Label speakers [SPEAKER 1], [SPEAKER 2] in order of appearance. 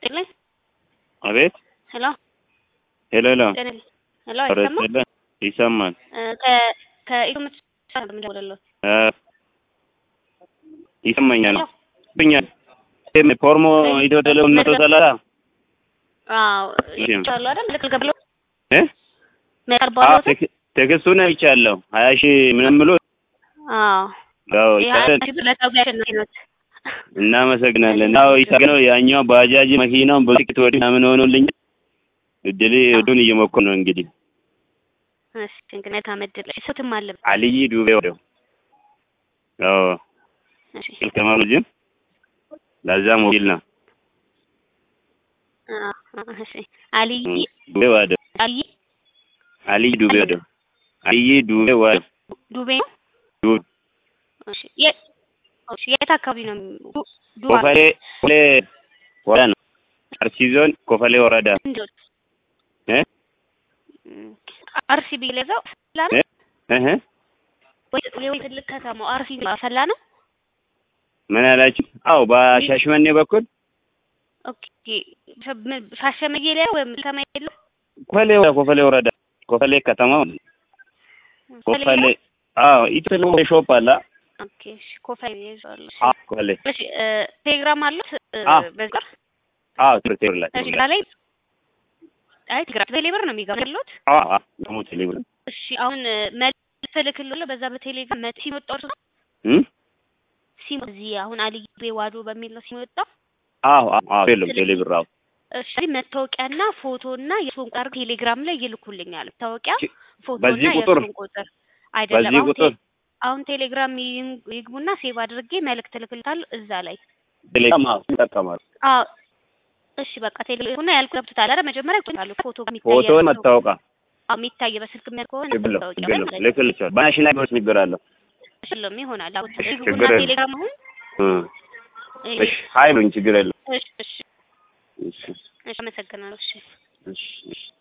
[SPEAKER 1] ይስጥልኝ።
[SPEAKER 2] አቤት
[SPEAKER 1] ሄሎ
[SPEAKER 2] ሄሎ ሄሎ
[SPEAKER 1] ጤና ሄሎ
[SPEAKER 2] ኧረ
[SPEAKER 1] አይሰማም?
[SPEAKER 2] ይስጥልኝ። ይሰማል
[SPEAKER 1] እ ከ- ከኢትዮምስ ነው የምደውልልዎት።
[SPEAKER 2] እ ይሰማኛል
[SPEAKER 1] ሄሎ
[SPEAKER 2] ይሰማኛል ፎርሞ ኢትዮ ቴሌኮም መቶ ሰላሳ
[SPEAKER 1] አዎ
[SPEAKER 2] እሺ።
[SPEAKER 1] ይቻሉ አይደል? ልክ ልገብሎ
[SPEAKER 2] እ
[SPEAKER 1] መቀርብ
[SPEAKER 2] አዎ
[SPEAKER 1] አለዎት?
[SPEAKER 2] ቴክ- ቴክስቱን አይቻለሁ ሀያ ሺህ ምንም ብሎ
[SPEAKER 1] አዎ
[SPEAKER 2] ያው
[SPEAKER 1] ይሄ
[SPEAKER 2] ይቻላል።
[SPEAKER 1] አንቺ ለታውቂያ አሸናፊ ነዎት።
[SPEAKER 2] እናመሰግናለን። ያው ይሳገነው ያኛው ባጃጅ መኪናውን በጥቂት ወዲህ ምናምን ሆኖልኝ እድል እዱን እየሞከሩ ነው እንግዲህ
[SPEAKER 1] እሺ እንግዲህ ታመድል ስውትም አለ
[SPEAKER 2] አልይ ዱቤ ወደው ያው
[SPEAKER 1] እሺ
[SPEAKER 2] ከማኑ ጅም ለዛ ሞቢል ነው
[SPEAKER 1] አ- አ- እሺ አልይ
[SPEAKER 2] ዱቤ ወደው
[SPEAKER 1] አልይ
[SPEAKER 2] አልይ ዱቤ ወደው አልይ ዱቤ ወደው
[SPEAKER 1] ዱቤ ነው?
[SPEAKER 2] ዱ-
[SPEAKER 1] እሺ የት እሺ የት አካባቢ ነው? ዱ- ዱባ
[SPEAKER 2] ኮፈሌ ኮፈሌ ወረዳ ነው አርሲ ዞን ኮፈሌ ወረዳ
[SPEAKER 1] እንዴት
[SPEAKER 2] እ
[SPEAKER 1] አርሲ ቢለዛው ፈላ ነው
[SPEAKER 2] እ እህ
[SPEAKER 1] ወይ ወይ ትልቅ ከተማው አርሲ ፈላ ነው?
[SPEAKER 2] ምን አላችሁ? አዎ በሻሽመኔ በኩል
[SPEAKER 1] ኦኬ ሸ- ሻሸመኔ ላይ ወይም ከተማ የለም
[SPEAKER 2] ኮፈሌ ኮፈሌ ወረዳ ኮፈሌ ከተማው ኮፈሌ አዎ ኢትዮ ቴሌኮም ሾፕ አለ
[SPEAKER 1] ኦኬ እሺ ኮፈሌ ይዟል እሺ
[SPEAKER 2] አዎ ኮፈሌ
[SPEAKER 1] እሺ እ ቴሌግራም አሉት እ
[SPEAKER 2] አዎ።
[SPEAKER 1] በዛ
[SPEAKER 2] አዎ ትምህርት ቤት ላይ
[SPEAKER 1] እሺ ላይ አይ ቴሌግራም ቴሌብር ነው የሚገባሉት
[SPEAKER 2] አዎ አዎ ደግሞ ቴሌብር
[SPEAKER 1] እሺ አሁን እ መልስ እልክልዎለሁ በዛ በቴሌግራም መ- ሲም ወጣው እርሱ
[SPEAKER 2] እም
[SPEAKER 1] ሲም እዚህ አሁን አልይ ቤዋዶ በሚል ነው ሲም ወጣው
[SPEAKER 2] አዎ አዎ አዎ የለም ቴሌብር አዎ
[SPEAKER 1] እሺ መታወቂያና ፎቶና የሱን ቃር ቴሌግራም ላይ ይልኩልኛል መታወቂያ
[SPEAKER 2] ቺ-
[SPEAKER 1] ፎቶና
[SPEAKER 2] በዚህ ቁጥር?
[SPEAKER 1] የሱን ቁጥር አይደለም
[SPEAKER 2] በዚህ
[SPEAKER 1] አሁን
[SPEAKER 2] ቁጥር
[SPEAKER 1] ቴ- አሁን ቴሌግራም ይን- ይግቡና ሴቭ አድርጌ መልእክት እልክልታለሁ እዛ ላይ
[SPEAKER 2] ቴሌግራም አዎ ይጠቀማል
[SPEAKER 1] አዎ እሺ በቃ ቴሌግራም ያልኩ ገብቶታል አይደል መጀመሪያ ይቆጣሉ ፎቶ የሚታይ
[SPEAKER 2] ፎቶ መታወቃ
[SPEAKER 1] አዎ የሚታይ በስልክ የሚያል ከሆነ
[SPEAKER 2] ችግር የለውም
[SPEAKER 1] መታወቂያ
[SPEAKER 2] ችግር የለውም
[SPEAKER 1] ማለት ነው
[SPEAKER 2] ልክልቻለሁ በናሽናል ቢሆን ችግር አለው
[SPEAKER 1] ሽሎም ይሆናል አሁን
[SPEAKER 2] እሺ፣
[SPEAKER 1] ይግቡና
[SPEAKER 2] ችግር የለም።
[SPEAKER 1] ቴሌግራም አሁን
[SPEAKER 2] እም እሺ ሀይ ብሉኝ ችግር የለውም
[SPEAKER 1] እሺ እሺ
[SPEAKER 2] እሺ
[SPEAKER 1] እሺ አመሰግናለሁ እሺ
[SPEAKER 2] እሺ እሺ